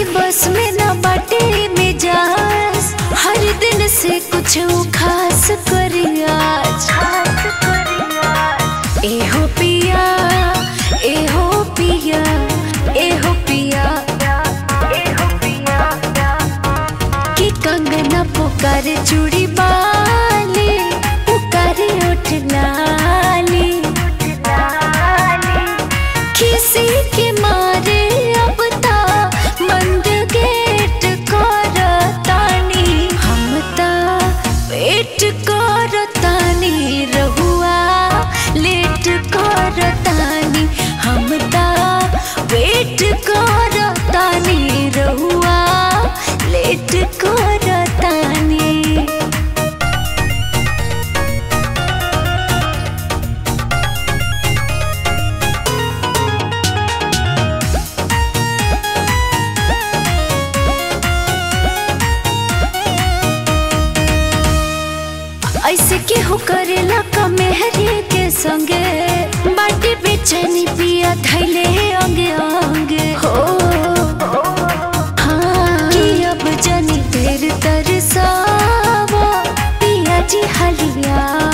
बस में न बाटे मिजाज हर दिन से कुछ खास करी आज एहो पिया एहो पिया एहो पिया कि कंगना पुकार चूड़ी बाली पुकार उठ लाली किसी के मारे अब ता बंद गेट करतानी हम ता वेट करतानी रहुआ लेट करतानी हम ता वेट करतानी रहुआ लेट करतानी ऐसे केहू करेला का मेहरी के संगे बाटी बेचैनी पिया धैले अंगे अंगे हो हाँ कि अब जनी देर तरसावा पिया जी हलिया